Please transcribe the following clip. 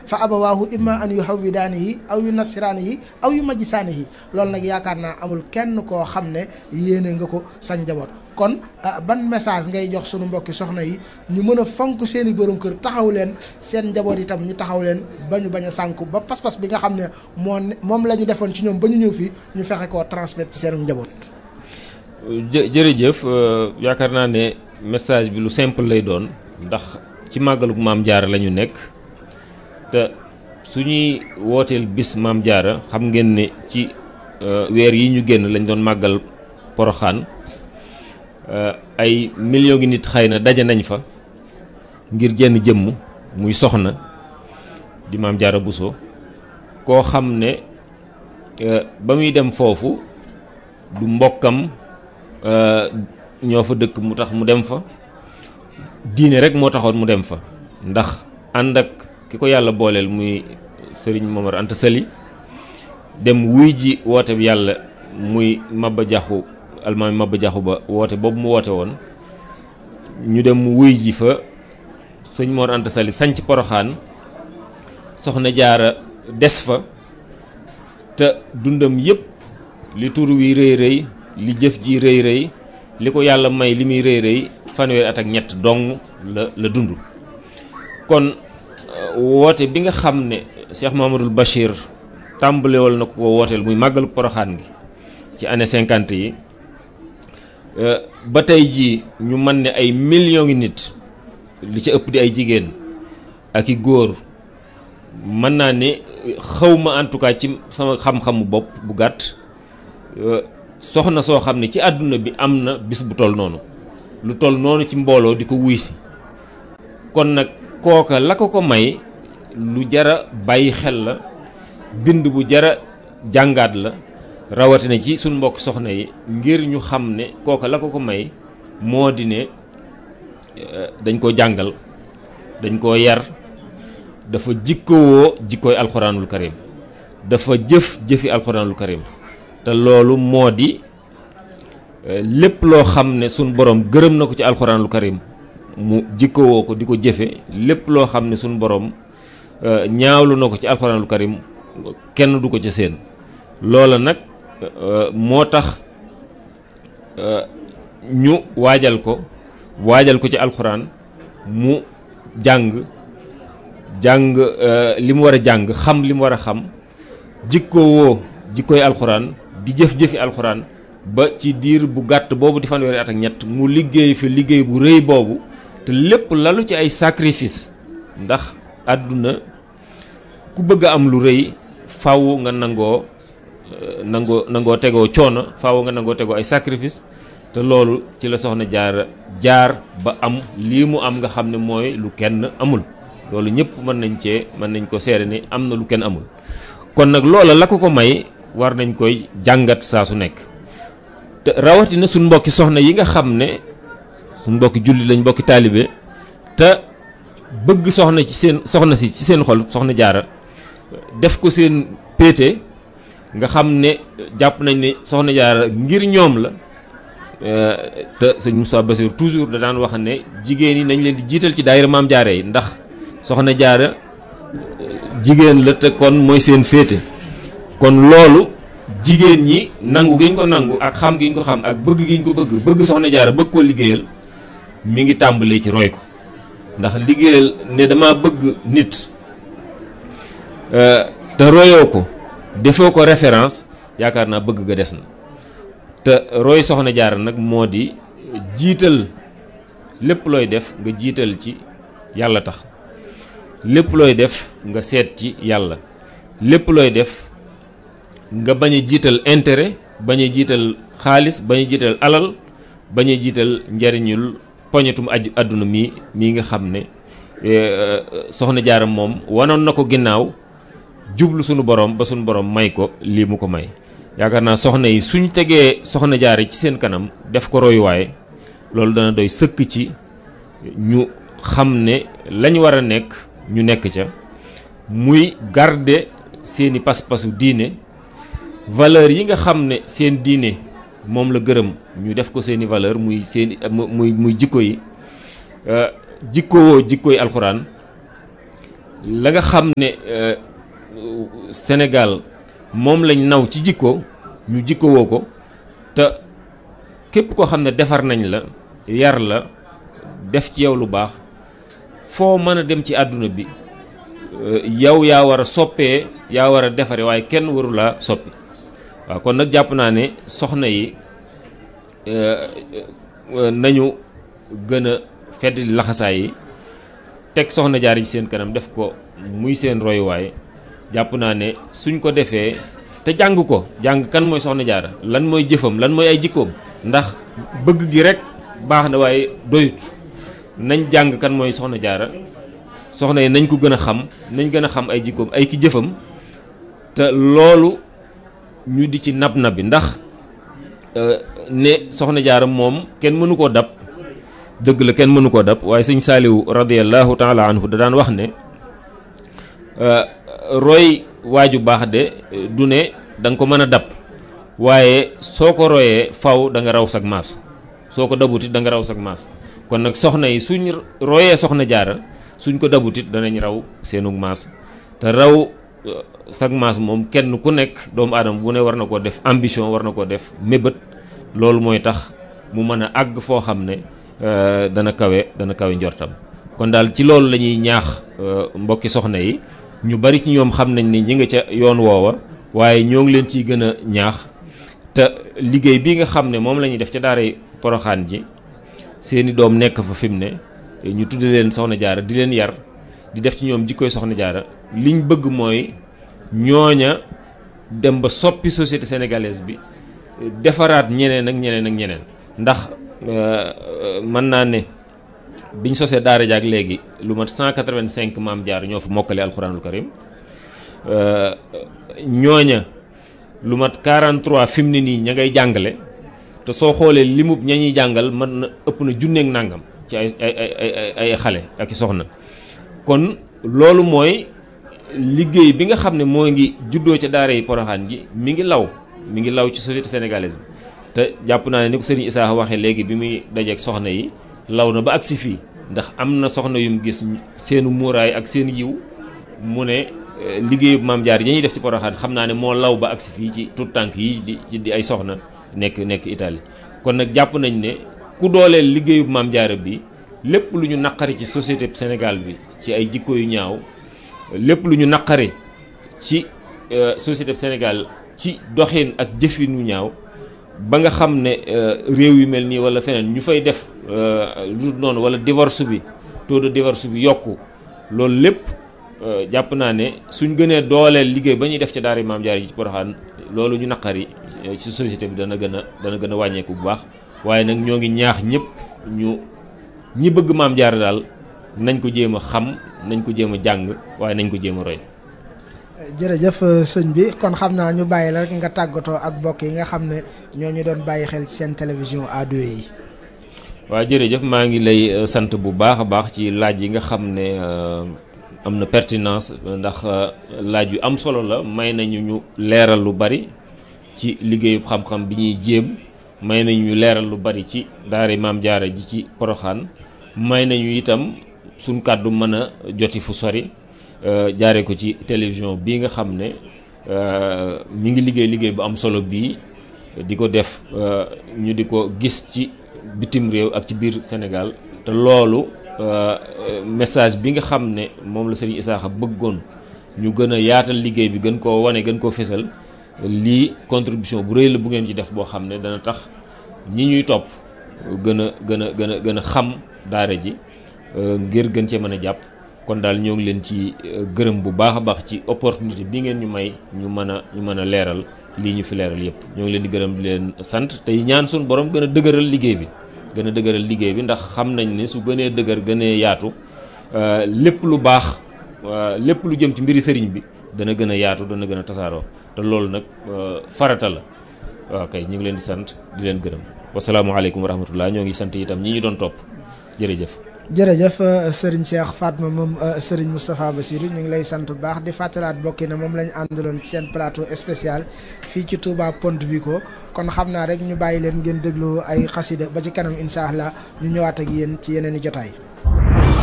fa abawaahu imma an yu hawwidaanihi aw yu nasiraanihi aw yu majjisaanihi loolu nag yaakaar naa amul kenn koo xam ne yéene nga ko sa njaboot kon ban message ngay jox sunu mbokki soxna yi ñu mën a fonk seeni borom kër taxaw leen seen njaboot itam ñu taxaw leen ba ñu bañ a sànku ba pas-pas bi nga xam ne moo moom la ñu defoon ci ñoom ba ñu ñëw fii ñu fexe koo transmettre ci seen njaboot. jë jërëjëf yaakaar naa ne message bi lu simple lay doon ndax ci màggalug maam jaara la ñu nekk te su ñuy wooteel bis maam jaara xam ngeen ne ci weer yi ñu génn lañ doon màggal poroxaan ay millions ngi nit xëy na daje nañ fa ngir jenn jëmm muy soxna di maam jaara Buso koo xam ne ba muy dem foofu du mbokkam ñoo fa dëkk mu tax mu dem fa diine rek moo taxoon mu dem fa ndax ànd ak ki ko yàlla booleel muy sëriñ Momar Anta Sali dem wuy ji woote bi yàlla muy Maba Jaxu almaami Maba Jaxu ba woote boobu mu woote woon ñu dem mu wuy ji fa sëñ Mor Anta Sali sanc Poroxaan soxna jaara des fa te dundam yépp li tur wi rëy rëy li jëf ji rëy rëy li ko yàlla may li muy rëy rëy fanweeri at ak ñett dong la la dund kon woote bi nga xam ne Cheikh Mahamadul Bachir tàmbalewal na ko ko wooteel muy màggalu poroxaan gi ci année cinquante yi ba tey jii ñu mën ne ay millions ngi nit li ci ëpp di ay jigéen ak i góor mën naa ne xawma en tout cas ci sama xam-xamu bopp bu gàtt soxna soo xam ne ci àdduna bi am na bis bu toll noonu lu toll noonu ci mbooloo di ko wuy si kon nag kooka la ko ko may lu jara bàyyi xel la bind bu jara jàngaat la rawatina ci suñ mbokk soxna yi ngir ñu xam ne kooka la ko ko may moo di ne dañ ko jàngal dañ koo yar dafa jikkowoo jikkooy alxuraanul karim dafa jëf jëfi alxuraanul karim te loolu moo di lépp loo xam ne suñ borom gërëm na ko ci alxuraanul karim mu jikkowoo ko di ko jëfe lépp loo xam ne suñ borom ñaawlu na ko ci alxuraanul karim kenn du ko ca seen loola nag moo tax ñu waajal ko waajal ko ci alxuraan mu jàng jàng li mu war a jàng xam li mu war a xam jikkowoo jikkooy alxuraan di jëf-jëfi alxuraan ba ci diir bu gàtt boobu di fanweeri at ak ñett mu liggéey fi liggéey bu rëy boobu te lépp lalu ci ay sacrifice ndax àdduna ku bëgg a am lu rëy faaw nga nangoo nangoo nangoo tegoo coono faaw nga nangoo tegoo ay sacrifice te loolu ci la soxna jaar jaar ba am lii mu am nga xam ne mooy lu kenn amul loolu ñëpp mën nañ cee mën nañ ko seere ni am na lu kenn amul kon nag loola la ko ko may war nañ koy jàngat saa su nekk te rawatina suñ mbokki soxna yi nga xam ne suñ mbokki julli lañ mbokki taalibe te bëgg soxna ci seen soxna si ci seen xol soxna jaara def ko seen péete nga xam ne jàpp nañ ne soxna jaara ngir ñoom la te sëñ Moussa Bassir toujours da daan wax ne jigéen yi nañ leen di jiital ci daayira maam jaara yi ndax soxna jaara jigéen la te kon mooy seen féete kon loolu jigéen ñi nangu gi ñu ko nangu ak xam gi ñu ko xam ak bëgg gi ñu ko bëgg bëgg soxna jaara bëgg koo liggéeyal mi ngi tàmbalee ci roy ko ndax liggéeyal ne dama bëgg nit te royoo ko defoo ko référence yaakaar naa bëgg ga des na te roy soxna jaara nag moo di jiital lépp looy def nga jiital ci yàlla tax lépp looy def nga seet ci yàlla lépp looy def nga bañ a jiital intérêt bañ a jiital xaalis bañ a jiital alal bañ a jiital njariñul poñetum aju àdduna mi mii nga xam ne soxna jaara moom wanoon na ko ginnaaw jublu sunu borom ba sunu borom may ko lii mu ko may yaakaar naa soxna yi suñ tegee soxna jaara ci seen kanam def ko royuwaay loolu dana doy sëkk ci ñu xam ne lañ war a nekk ñu nekk ca muy garder seeni pas-pasu diine valeur yi nga xam ne seen diine moom la gërëm ñu def ko seeni valeur muy seeni muy muy jikko yi jikkowoo jikkooy alxuraan la nga xam ne Sénégal moom lañ naw ci jikko ñu jikkowoo ko te képp koo xam ne defar nañ la yar la def ci yow lu baax foo mën a dem ci àdduna bi yow yaa war a soppee yaa war a defare waaye kenn waru laa soppi waaw kon nag jàpp naa ne soxna yi nañu gën a fedd laxasaay yi teg soxna jaar ci seen kanam def ko muy seen royuwaay jàpp naa ne suñ ko defee te jàng ko jàng kan mooy soxna jaara lan mooy jëfam lan mooy ay jikkoom ndax bëgg gi rek baax na waaye doyut nañ jàng kan mooy soxna jaara soxna yi nañ ko gën a xam nañ gën a xam ay jikkoom ay ki jëfam te loolu ñu di ci nab nabi ndax ne soxna jaara moom kenn mënu koo dab dëgg la kenn mënu koo dab waaye sëñ saaliwu radiallahu taala anhu da daan wax ne roy waaju baax de du ne da nga ko mën a dab waaye soo ko royee faw da nga raw sag maas soo ko dabutit da nga raw sag maas kon nag soxna yi suñ royee soxna jaara suñ ko dabutit danañ raw seenug maas te raw sag maas moom kenn ku nekk doomu aadama bu ne war na koo def ambition war na koo def mébét loolu mooy tax mu mën a àgg foo xam ne dana kawe dana kawe njortam kon daal ci loolu la ñuy ñaax mbokki soxna yi ñu bari ci ñoom xam nañ ni ñi nga ca yoon woowa waaye ñoo ngi leen ciy gën a ñaax te liggéey bi nga xam ne moom la ñuy def ca daaray poroxaan ji seeni doom nekk fa fi mu ne ñu tudde leen soxna jaara di leen yar di def ci ñoom jikkoy soxna jaara liñ bëgg mooy ñooña dem ba soppi société sénégalaise bi defaraat ñeneen ak ñeneen ak ñeneen ndax mën naa ne biñ sosee daara jaak léegi lu mat 185 maam jaar ñoo fa mokkale alxuraanul karim ñooña lu mat 43 fi mu ne nii ña ngay jàngale te soo xoolee limub ña ñuy jàngal mën na ëpp na junneeg nàngam ci ay ay ay ay xale ak i soxna kon loolu mooy liggéey bi nga xam ne moo ngi juddoo ca daara yi poroxaan ji mi ngi law mi ngi law ci société sénégalaise bi te jàpp naa ne ni ko sëriñ Issa waxee léegi bi muy dajeeg soxna yi law na ba agsi fii ndax am na soxna yum gis seenu muuraay ak seen yiw mu ne liggéeyu maam jaar yi ñuy def ci poroxaan xam naa ne moo law ba agsi fii ci tout tànk yi di ci di ay soxna nekk nekk Italie kon nag jàpp nañ ne ku dooleel liggéeyu maam jaara bi lépp lu ñu naqari ci société Sénégal bi ci ay jikko yu ñaaw lépp lu ñu naqari ci société Sénégal ci doxin ak jëfin wu ñaaw ba nga xam ne réew yu mel nii wala feneen ñu fay def lu noonu wala divorce bi taux de divorce bi yokku loolu lépp jàpp naa ne suñ gënee dooleel liggéey ba ñuy def ca daara maam jaar yi ci Poroxaan loolu ñu naqari ci société bi dana gën a dana gën a wàññeeku bu baax waaye nag ñoo ngi ñaax ñëpp ñu ñi bëgg maam jaar daal nañ ko jéem a xam nañ ko jéem a jàng waaye nañ ko jéem a roy. jërëjëf sëñ bi kon xam naa ñu bàyyi la rek nga tàggatoo ak mbokk yi nga xam ne ñoo ñu doon bàyyi xel ci seen télévision A2 yi. waaw jërëjëf maa ngi lay sant bu baax a baax ci laaj yi nga xam ne am na pertinence ndax laaj yu am solo la may nañu ñu leeral lu bari ci liggéeyu xam-xam bi ñuy jéem may nañu ñu leeral lu bari ci daara maam jaara ji ci poroxaan may nañu itam suñ kàddu mën a joti fu sori jaare ko ci télévision bii nga xam ne mi ngi liggéey liggéey bu am solo bii di ko def ñu di ko gis ci bitim réew ak ci biir Sénégal te loolu message bi nga xam ne moom la Serigne Issakha bëggoon ñu gën a yaatal liggéey bi gën koo wane gën koo fesal lii contribution bu rëy la bu ngeen ci def boo xam ne dana tax ñi ñuy topp gën a gën a gën a gën a xam daara ji ngir gën cee mën a jàpp kon daal ñoo ngi leen ci gërëm bu baax a baax ci opportunité bi ngeen ñu may ñu mën a ñu mën a leeral lii ñu fi leeral yépp ñoo ngi leen di gërëm di leen sant tey ñaan suñu borom gën a dëgëral liggéey bi gën a dëgëral liggéey bi ndax xam nañ ne su gënee dëgër gënee yaatu lépp lu baax lépp lu jëm ci mbiri sëriñ bi dana gën a yaatu dana gën a tasaaroo te loolu nag farata la waaw kay ñu ngi leen di sant di leen gërëm wasalaamualeykum wa rahmatullah ñoo ngi sant itam ñi ñu doon topp jërëjëf jërëjëf sëriñ Cheikh Fatma moom sëriñ Moustapha Bassirou ñu ngi lay sant bu baax di fàttalaat bokki na moom lañu àndaloon ci seen plateau spécial fii ci Touba Ponte Vico kon xam naa rek ñu bàyyi leen ngeen déglu ay xasida ba ci kanam incha allah ñu ñëwaat ak yéen ci yeneen i jotaay.